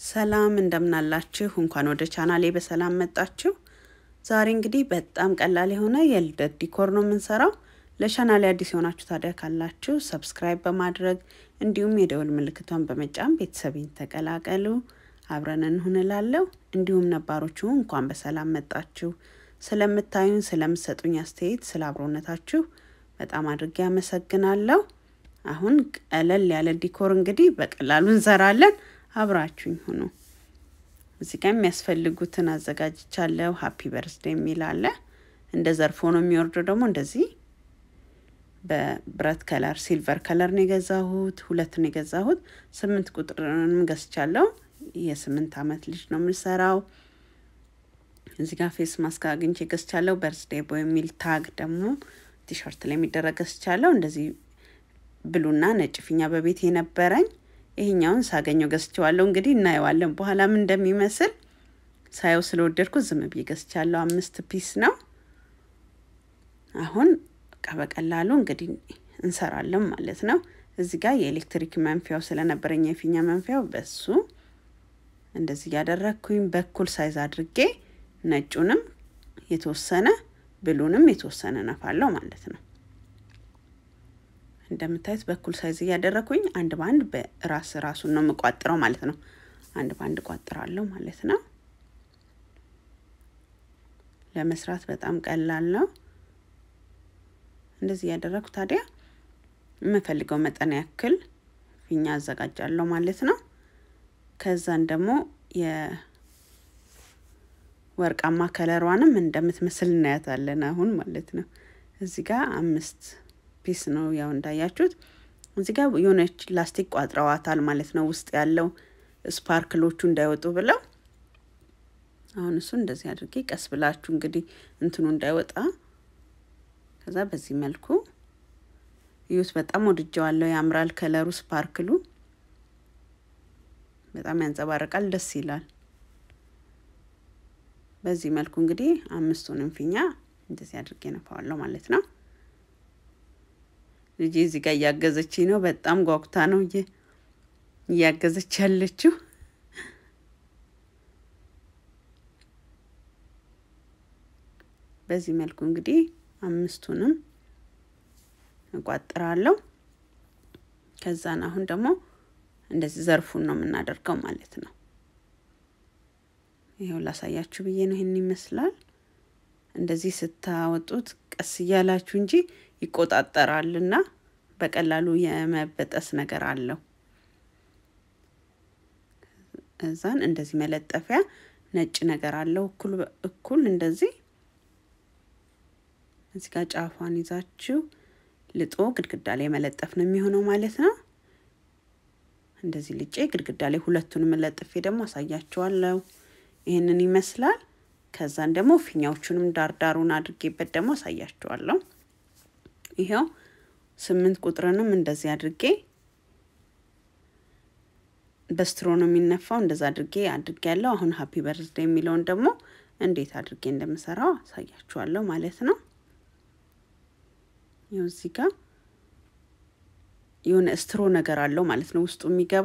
ሰላም እንደምናላችሁ፣ እንኳን ወደ ቻናሌ በሰላም መጣችሁ። ዛሬ እንግዲህ በጣም ቀላል የሆነ የልደት ዲኮር ነው የምንሰራው። ለቻናሌ አዲስ የሆናችሁ ታዲያ ካላችሁ ሰብስክራይብ በማድረግ እንዲሁም የደወል ምልክቷን በመጫን ቤተሰቤን ተቀላቀሉ። አብረን እንሁንላለሁ። እንዲሁም ነባሮቹ እንኳን በሰላም መጣችሁ። ስለምታዩን፣ ስለምሰጡኝ አስተያየት፣ ስለ አብሮነታችሁ በጣም አድርጌ አመሰግናለሁ። አሁን ቀለል ያለ ዲኮር እንግዲህ በቀላሉ እንሰራለን። አብራችሁኝ ሁኑ። እዚህ ጋር የሚያስፈልጉትን አዘጋጅቻለሁ። ሀፒ በርስዴ የሚል አለ። እንደ ዘርፎ ነው የሚወርደው። ደግሞ እንደዚህ በብረት ከለር ሲልቨር ከለር ነው የገዛሁት። ሁለት ነው የገዛሁት። ስምንት ቁጥርንም ገዝቻለሁ። የስምንት አመት ልጅ ነው የምሰራው። እዚህ ጋር ፌስ ማስክ አግኝቼ ገዝቻለሁ። በርስዴ ቦይ የሚል ታግ ደግሞ ቲሸርት ላይ የሚደረግ ገዝቻለሁ። እንደዚህ ብሉና ነጭ ፊኛ በቤት የነበረኝ ይሄኛውን ሳገኘው ገዝቼዋለሁ። እንግዲህ እናየዋለን በኋላ ምን እንደሚመስል። ሳየው ስለወደድኩት ዝም ብዬ ገዝቻለሁ። አምስት ፒስ ነው። አሁን በቃ በቀላሉ እንግዲህ እንሰራለን ማለት ነው። እዚህ ጋር የኤሌክትሪክ መንፊያው ስለነበረኝ የፊኛ መንፊያው በሱ እንደዚህ እያደረግኩኝ በኩል ሳይዝ አድርጌ ነጩንም የተወሰነ ብሉንም የተወሰነ ነፋለሁ ማለት ነው። እንደምታዩት በኩል ሳይዝ እያደረኩኝ አንድ በአንድ በራስ ራሱን ነው የምቋጥረው ማለት ነው። አንድ በአንድ ቋጥራለሁ ማለት ነው። ለመስራት በጣም ቀላል ነው። እንደዚህ እያደረኩ ታዲያ የምፈልገው መጠን ያክል ፊኛ አዘጋጃለሁ ማለት ነው። ከዛን ደግሞ የወርቃማ ከለሯንም እንደምትመስል እናያታለን አሁን ማለት ነው። እዚህ ጋር አምስት ፒስ ነው ያው እንዳያችሁት። እዚህ ጋር የሆነች ላስቲክ ቋጥረዋታል ማለት ነው። ውስጥ ያለው ስፓርክሎቹ እንዳይወጡ ብለው አሁን እሱ እንደዚህ አድርጌ ቀስ ብላችሁ እንግዲህ እንትኑ እንዳይወጣ ከዛ በዚህ መልኩ እዩት። በጣም ወድጀዋለሁ። ያምራል ከለሩ፣ ስፓርክሉ በጣም ያንጸባርቃል፣ ደስ ይላል። በዚህ መልኩ እንግዲህ አምስቱንም ፊኛ እንደዚህ አድርጌ ነፋዋለሁ ማለት ነው። ልጄ እዚህ ጋር እያገዘች ነው። በጣም ጓጉታ ነው እያገዘች ያለችው። በዚህ መልኩ እንግዲህ አምስቱንም እቋጥራለሁ። ከዛን አሁን ደግሞ እንደዚህ ዘርፉን ነው የምናደርገው ማለት ነው። ይኸው ላሳያችሁ ብዬ ነው። ይህን ይመስላል። እንደዚህ ስታወጡት ቀስ እያላችሁ እንጂ ይቆጣጠራልና በቀላሉ የመበጠስ ነገር አለው። እዛን እንደዚህ መለጠፊያ ነጭ ነገር አለው እኩል እኩል እንደዚህ እዚህ ጋር ጫፏን ይዛችሁ ልጦ ግድግዳ ላይ መለጠፍ ነው የሚሆነው ማለት ነው። እንደዚህ ልጬ ግድግዳ ላይ ሁለቱንም ለጥፌ ደግሞ አሳያችኋለሁ። ይህንን ይመስላል። ከዛን ደግሞ ፊኛዎቹንም ዳርዳሩን አድርጌበት ደግሞ አሳያችኋለሁ። ይኸው ስምንት ቁጥርንም እንደዚህ አድርጌ በስትሮ ነው የሚነፋው። እንደዛ አድርጌ አድርጌ ያለው አሁን ሀፒ በርዝዴ የሚለውን ደግሞ እንዴት አድርጌ እንደምሰራው አሳያችኋለሁ ማለት ነው። ይኸው እዚህ ጋር የሆነ ስትሮ ነገር አለው ማለት ነው ውስጡ የሚገባ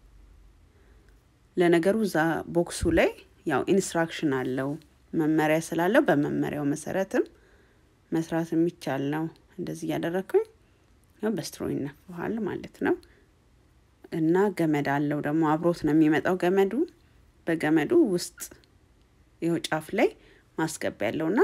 ለነገሩ እዛ ቦክሱ ላይ ያው ኢንስትራክሽን አለው መመሪያ ስላለው በመመሪያው መሰረትም መስራት የሚቻል ነው። እንደዚህ እያደረግኩኝ ያው በስትሮ ይነፋል ማለት ነው። እና ገመድ አለው ደግሞ አብሮት ነው የሚመጣው ገመዱ። በገመዱ ውስጥ ይኸው ጫፍ ላይ ማስገቢያ ያለውና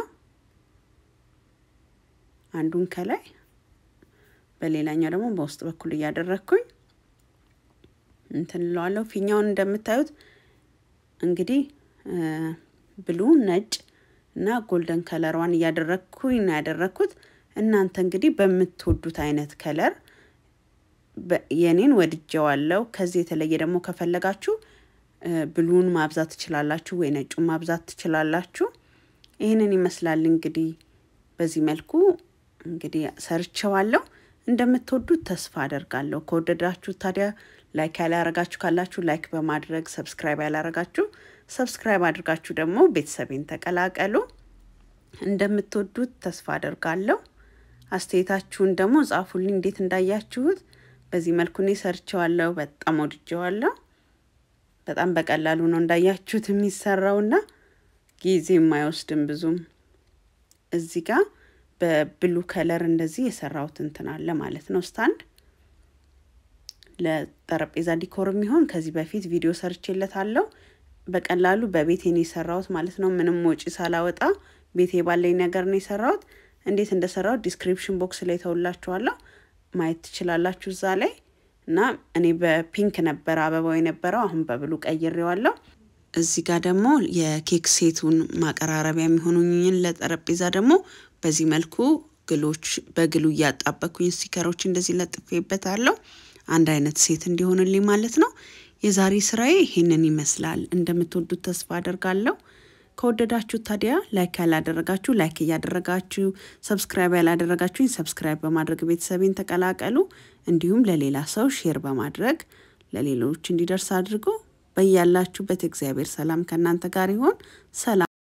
አንዱን ከላይ በሌላኛው ደግሞ በውስጥ በኩል እያደረግኩኝ እንትን እለዋለሁ። ፊኛውን እንደምታዩት እንግዲህ ብሉ ነጭ እና ጎልደን ከለሯን እያደረግኩኝ ነው ያደረግኩት። እናንተ እንግዲህ በምትወዱት አይነት ከለር የኔን ወድጀዋለሁ። ከዚህ የተለየ ደግሞ ከፈለጋችሁ ብሉን ማብዛት ትችላላችሁ፣ ወይ ነጩን ማብዛት ትችላላችሁ። ይህንን ይመስላል እንግዲህ በዚህ መልኩ እንግዲህ ሰርቸዋለሁ። እንደምትወዱት ተስፋ አደርጋለሁ። ከወደዳችሁ ታዲያ ላይክ ያላረጋችሁ ካላችሁ ላይክ በማድረግ ሰብስክራይብ ያላረጋችሁ ሰብስክራይብ አድርጋችሁ ደግሞ ቤተሰቤን ተቀላቀሉ። እንደምትወዱት ተስፋ አደርጋለሁ። አስተያየታችሁን ደግሞ ጻፉልኝ፣ እንዴት እንዳያችሁት። በዚህ መልኩ እኔ ሰርቸዋለሁ። በጣም ወድጀዋለሁ። በጣም በቀላሉ ነው እንዳያችሁት የሚሰራውና ጊዜ የማይወስድም ብዙም። እዚህ ጋር በብሉ ከለር እንደዚህ የሰራሁት እንትን አለ ማለት ነው ስታንድ ለጠረጴዛ ዲኮር የሚሆን ከዚህ በፊት ቪዲዮ ሰርቼለታለሁ። በቀላሉ በቤቴ ነው የሰራሁት ማለት ነው። ምንም ወጪ ሳላወጣ ቤቴ ባለኝ ነገር ነው የሰራሁት። እንዴት እንደሰራሁት ዲስክሪፕሽን ቦክስ ላይ ተውላችኋለሁ ማየት ትችላላችሁ እዛ ላይ እና እኔ በፒንክ ነበረ አበባው የነበረው አሁን በብሉ ቀይሬዋለሁ። እዚህ ጋር ደግሞ የኬክ ሴቱን ማቀራረቢያ የሚሆኑኝን ለጠረጴዛ ደግሞ በዚህ መልኩ ግሎች በግሉ እያጣበኩኝ ስቲከሮች እንደዚህ ለጥፌበታለሁ። አንድ አይነት ሴት እንዲሆንልኝ ማለት ነው። የዛሬ ስራዬ ይሄንን ይመስላል። እንደምትወዱት ተስፋ አደርጋለሁ። ከወደዳችሁ ታዲያ ላይክ ያላደረጋችሁ ላይክ እያደረጋችሁ፣ ሰብስክራይብ ያላደረጋችሁኝ ሰብስክራይብ በማድረግ ቤተሰቤን ተቀላቀሉ። እንዲሁም ለሌላ ሰው ሼር በማድረግ ለሌሎች እንዲደርስ አድርጎ በያላችሁበት እግዚአብሔር ሰላም ከእናንተ ጋር ይሆን። ሰላም